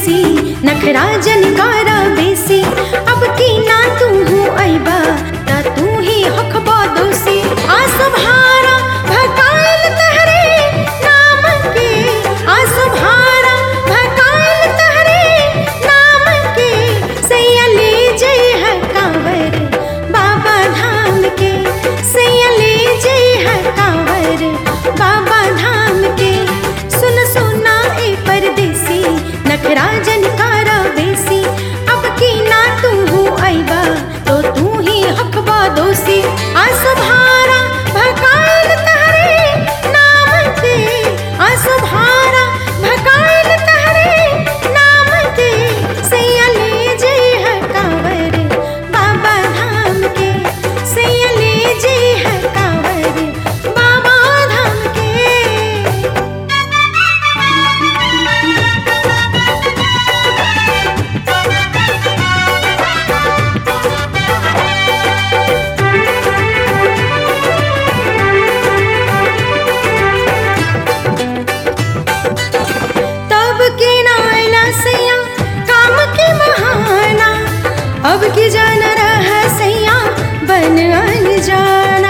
परदेसी नखरा जनकारा बेसी अब की ना तू हूँ अइबा ता तू ही हखबा दोषी आ सुभारा भकाइल तहरे नाम के आ सुभारा भकाइल तहरे नाम के सैया ले जय है कांवर बाबा धाम के सैया ले जय है कांवर बाबा धाम के सुन सुना ए परदेसी नखरा जनकारा बेसी अब की ना तू हूँ अइबा तो तू ही हकबा दोषी आ सुभारा भकाइल तहरे नाम के आ सुभारा भकाइल तहरे नाम के सैया ले जय है कांवर बाबा धाम के सैया ले जय है कांवर बाबा धाम के तब के नायला सैया काम के बहाना अब की जान रहा सैया बन जाना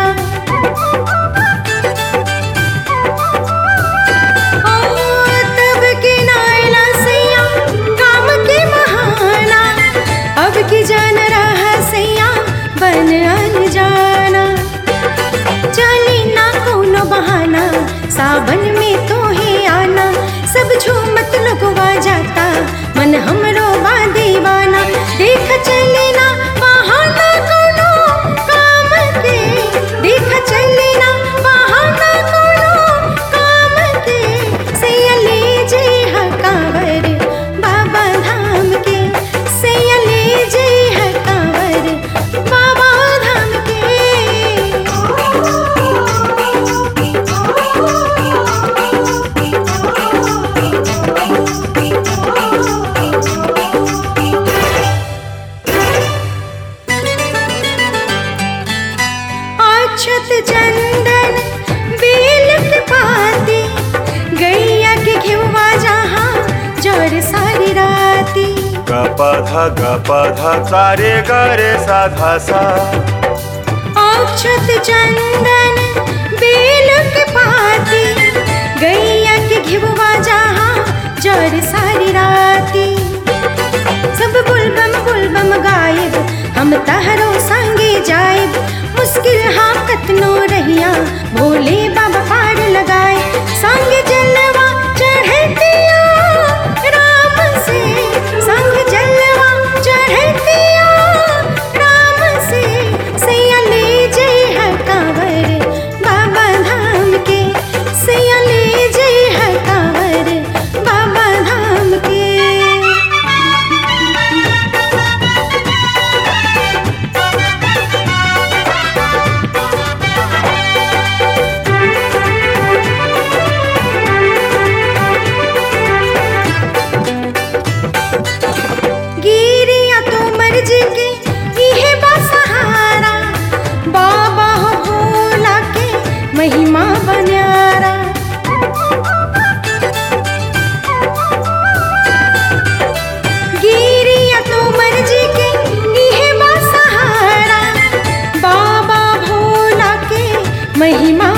ओ तब के नायला सैया काम के बहाना अब की जान रहा सैया बन जाना चली ना कोनो बहाना सावन में तो ही आना सब झूमत लगवा जाता मन हमरो बा दीवाना देख चले ना बहाना कोनो काम के देख चले ना बहाना कोनो काम के सैया ले जय है कांवर बाबा धाम के सैया ले जय है कांवर बाबा धाम अक्षत चंदन बेल के पाती गैया के घिवा जहाँ जर सारी राती ग प ध ग प ध सा रे ग रे सा धा सा अक्षत चंदन बेल के पाती गैया के घिवा जहाँ जर सारी राती सब बुलबम बुलबम गायब हम तहरो संगे जायब मुश्किल हाँ कतनो रहिया भोले बाबा पार लगाए संग जलवा चढ़तिया राम से संग जलवा चढ़तिया राम से सैया ले जय है कांवर बाबा धाम के सैया ले जय है कांवर बाबा धाम के गिरिया तो मर्जी के इहे बा सहारा बाबा हो भोला के महिमा बन्यारा गिरिया तो मर्जी के इहे बा सहारा बाबा भोला के महिमा